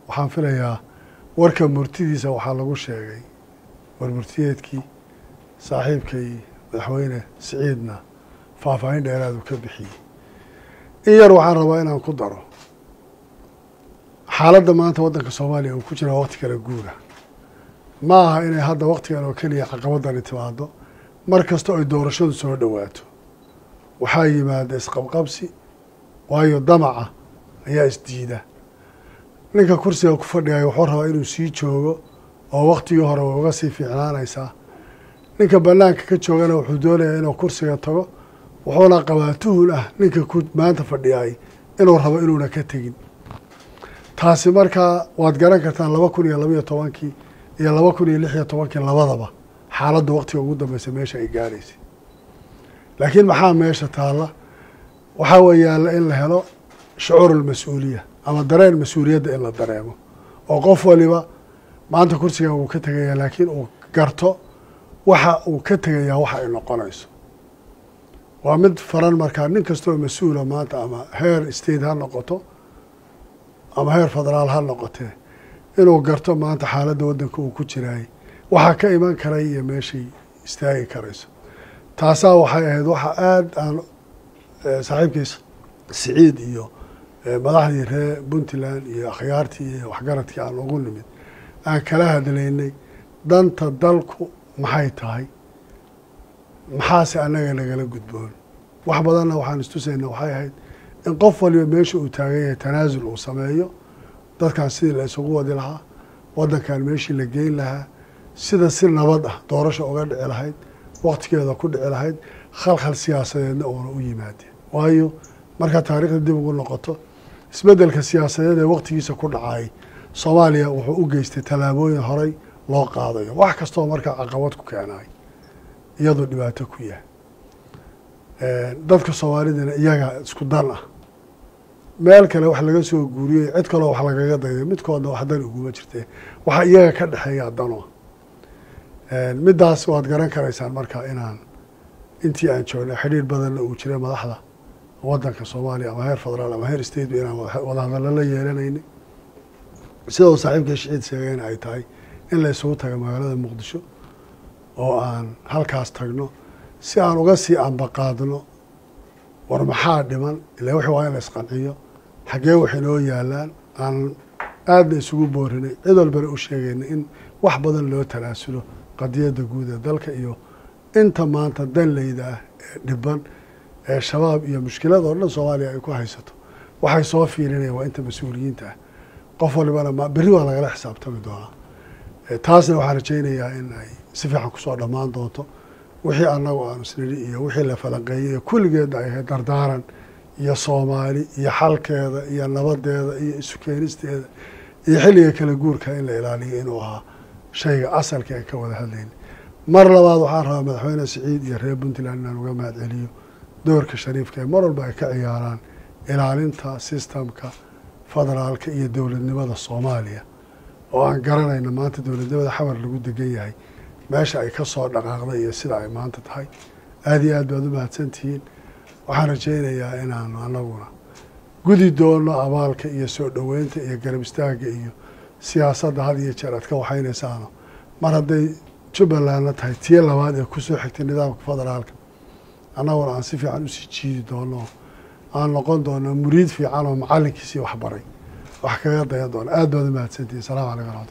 waxaan filayaa warka murtidiisa waxaa lagu sheegay war murtiyeedkii saaxiibkay madaxweyne siciidna faahfaahin dheeraadu ka bixiyey in yar waxaan rabaa inaan ku daro xaaladda maanta waddanka soomaaliya uu ku jira waqti kala guura ma aha inay hadda waqtigan oo keliya caqabadani timaado mar kasta oy doorashadu soo dhowaato waxaa yimaada isqabqabsi waayo damaca ayaa isdiida ninka kursiga ku fadhigaya wuxuu rabaa inuu sii joogo oo waktigii hore way uga sii fiicnaanaysaa ninka banaanka ka joogana wuxuu doonayaa inuu kursiga tago wuxuuna qabaa tuhul ah ninka ku maanta fadhiyay inuu rabo inuuna ka tegin taasi markaa waad garan kartaan laba kun iyo labaiyo tobankii iyo laba kun iyo lix iyo tobankii labadaba xaaladda waktiga ugu dambeysa meesha ay gaaraysay laakiin maxaa meesha taalla waxaa weeyaala in la helo shucuur almas-uuliya ama dareen mas-uuliyadda in la dareemo oo qof waliba maanta kursigan wuu ka tegayaa laakiin uu garto waxa uu ka tegayaa waxa ay noqonayso waa mid faran markaa nin kastoo mas-uula maanta ama heer state ha noqoto ama heer federaal ha noqotee inuu garto maanta xaaladda waddanka uu ku jiraayay waxaa ka iman karay iyo meeshay istaagi karayso taasaa waxay ahayd waxa aada aan saaxiibkiis siciid iyo madaxdii reer puntland iyo akhyaartii iyo waxgaradkii aan ugu nimid aan kala hadlaynay danta dalku maxay tahay maxaase annaga nagala gudboon wax badanna waxaan istusayna waxay ahayd in qof waliba meesha uu taagan yahay tanaasul uu sameeyo dadkan sidii la isugu wadi lahaa waddankan meeshii la geyn lahaa sida si nabad ah doorasha uga dhici lahayd waktigeeda ku dhici lahayd khalkhal siyaasadeedna uuna u yimaadeen waayo markaa taariikhda dib ugu noqoto isbeddelka siyaasadeed ee waktigiisa ku dhacay soomaaliya wuxuu u geystay tallaabooyin horey loo qaadayo wax kastoo markaa caqabad ku keenay iyadoo dhibaato ku yahay dadka soomaalidana iyaga isku dan ah meel kale wax laga soo guuriyey cid kaloo wax lagaga dayday midkoodna wax dan uguma jirtee waxaa iyaga ka dhexeeya dano middaas waad garan karaysaan markaa inaan intii aan joognay xidhiir badanna uu jiray madaxda waddanka soomaaliya ama heer federaal ama heer state ba inaan wadahadallo la yeelanaynay sida uu saaxiibka shiciid sheegayna ay tahay in la isugu taga magaalada muqdisho oo aan halkaas tagno si aan uga sii ambaqaadno war maxaa dhiman ila wixii waa in la isqanciyo xaggee waxay noo yaalaan aan aadna isugu boorinay cid walbana u sheegaynay in wax badan loo talaasulo qadiyadda guud ee dalka iyo inta maanta danleyda ah ee dhiban ee shabaab iyo mushkilada oo dhan soomaaliya ay ku haysato waxay soo fiirinayaan waa inta mas-uuliyiinta ah qof walibana ma berri waa lagala xisaabtami doonaa taasna waxaan rajaynayaa in ay si fiican kusoo dhammaan doonto wixii annagu aanu isnidhi iyo wixii la falanqeeyey ee kulligeedna ay ahayd dardaaran iyo soomaali iyo xalkeeda iyo nabadeeda iyo isu keenisteeda iyo xilliga kala guurka in la ilaaliyo inuu ahaa shayga asalka aan ka wada hadlayna mar labaad waxaan rabaa madaxweyne siciid iyo reer puntland inaan uga mahad celiyo doorka shariifka ee mar walba ay ka ciyaaraan ilaalinta sistamka federaalka iyo dowladnimada soomaaliya oo aan garanayna maanta dowladnimada xamar lagu degan yahay meesha ay ka soo dhaqaaqday iyo sida ay maanta tahay aada iyo aad baad u mahadsantihiin waxaan rajaynayaa inaanu anaguna gudi doono abaalka iyo soo dhoweynta iyo garab istaagga iyo siyaasadda had iyo jeer aad ka waxaynaysaano mar hadday jubbalandna tahay tii labaad ee kusoo xigtay nidaamka federaalka annaguna aan si fiican usii jiidi doono aan noqon doono muriid fiican oo macallinkiisii waxbaray wax kaga dayan doono aad baad u mahadsantihiin salamu calaykum raxmat